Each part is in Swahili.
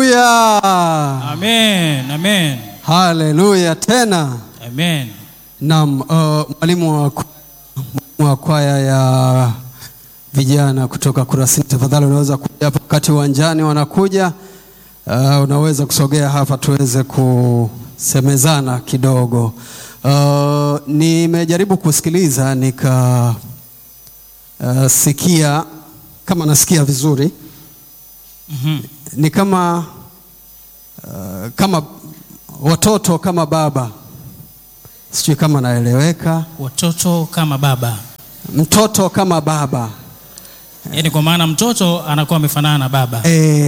Haleluya, Amen. Amen. haleluya tena. Amen. Naam, uh, mwalimu wa, mwalimu wa kwaya ya vijana kutoka Kurasini, tafadhali unaweza kuja hapa wakati uwanjani wanakuja. Uh, unaweza kusogea hapa tuweze kusemezana kidogo. Uh, nimejaribu kusikiliza nika uh, sikia kama nasikia vizuri Mhm. ni kama uh, kama watoto kama baba, sijui kama naeleweka. Watoto kama baba, Mtoto kama baba yaani kwa maana mtoto anakuwa amefanana na baba.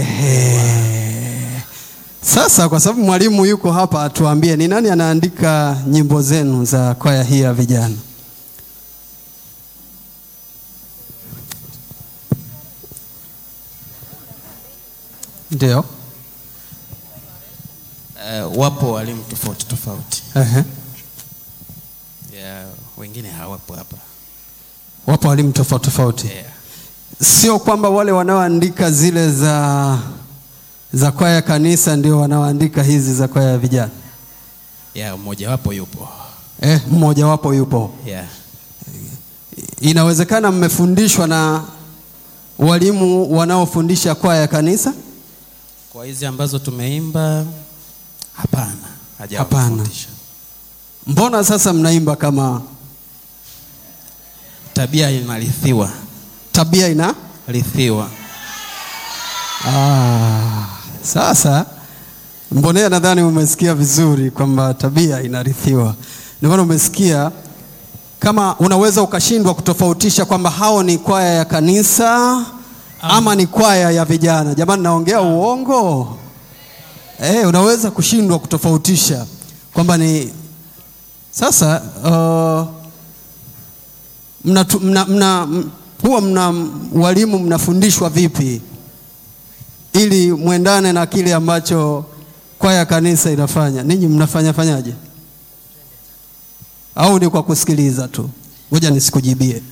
Ehe. Sasa kwa sababu mwalimu yuko hapa, atuambie ni nani anaandika nyimbo zenu za kwaya hii ya vijana? Ndio. Uh, wapo walimu tofauti tofauti Ehe. yeah, wengine hawapo hapa Wapo walimu tofauti tofauti. yeah. Sio kwamba wale wanaoandika zile za za kwaya ya kanisa ndio wanaoandika hizi za kwaya ya vijana. yeah, mmoja wapo yupo Eh, mmoja wapo yupo. yeah. Inawezekana mmefundishwa na walimu wanaofundisha kwaya ya kanisa? kwa hizi ambazo tumeimba hapana Hapana. hajawafundisha Mbona sasa mnaimba kama tabia inarithiwa tabia ina rithiwa ah, sasa mbonea, nadhani umesikia vizuri kwamba tabia inarithiwa. Ndio maana umesikia kama unaweza ukashindwa kutofautisha kwamba hao ni kwaya ya kanisa ama ni kwaya ya vijana. Jamani, naongea uongo? Eh, unaweza kushindwa kutofautisha kwamba ni sasa uh, mna, mna, mna, m- huwa mna walimu mnafundishwa vipi ili mwendane na kile ambacho kwaya ya kanisa inafanya? Ninyi mnafanya fanyaje? Au ni kwa kusikiliza tu? Ngoja nisikujibie.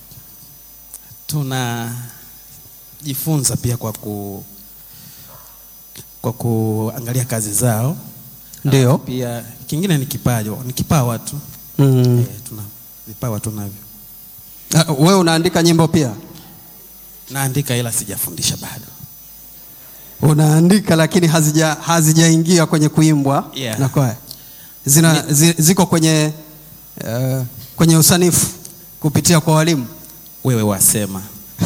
tunajifunza pia kwa ku kwa kuangalia kazi zao Ndio. Alafu pia kingine ni kipaji ni kipawa tu Mm. eh, tuna vipawa tunavyo Ah, Wewe unaandika nyimbo pia? naandika ila sijafundisha bado Unaandika lakini hazija hazijaingia kwenye kuimbwa Yeah. na kwaya. Zina, zi, ziko kwenye uh, kwenye usanifu kupitia kwa walimu. wewe wasema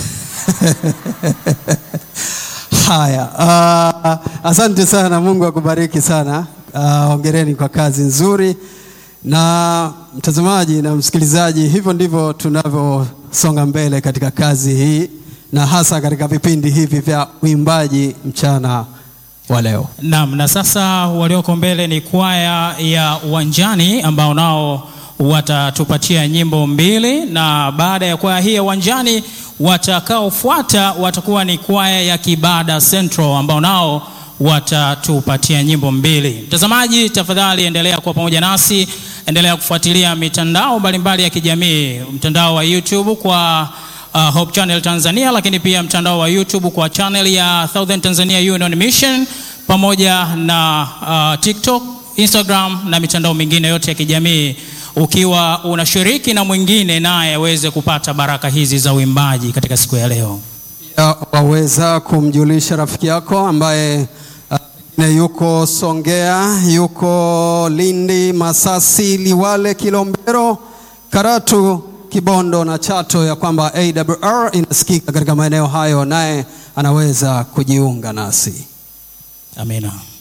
Haya, uh, asante sana, Mungu akubariki sana. Uh, hongereni kwa kazi nzuri. Na mtazamaji na msikilizaji, hivyo ndivyo tunavyosonga mbele katika kazi hii na hasa katika vipindi hivi vya uimbaji mchana wa leo. Naam, na sasa walioko mbele ni kwaya ya Uwanjani ambao nao watatupatia nyimbo mbili, na baada ya kwaya hii ya Uwanjani watakaofuata watakuwa ni kwaya ya Kibada Central ambao nao watatupatia nyimbo mbili. Mtazamaji, tafadhali endelea kuwa pamoja nasi, endelea kufuatilia mitandao mbalimbali ya kijamii, mtandao wa YouTube kwa uh, Hope Channel Tanzania, lakini pia mtandao wa YouTube kwa channel ya Southern Tanzania Union Mission pamoja na uh, TikTok, Instagram na mitandao mingine yote ya kijamii, ukiwa unashiriki na mwingine naye aweze kupata baraka hizi za uimbaji katika siku ya leo. Ya, waweza kumjulisha rafiki yako ambaye uh, pengine yuko Songea, yuko Lindi, Masasi, Liwale, Kilombero, Karatu, Kibondo na Chato ya kwamba AWR inasikika katika maeneo hayo, naye anaweza kujiunga nasi. Amina.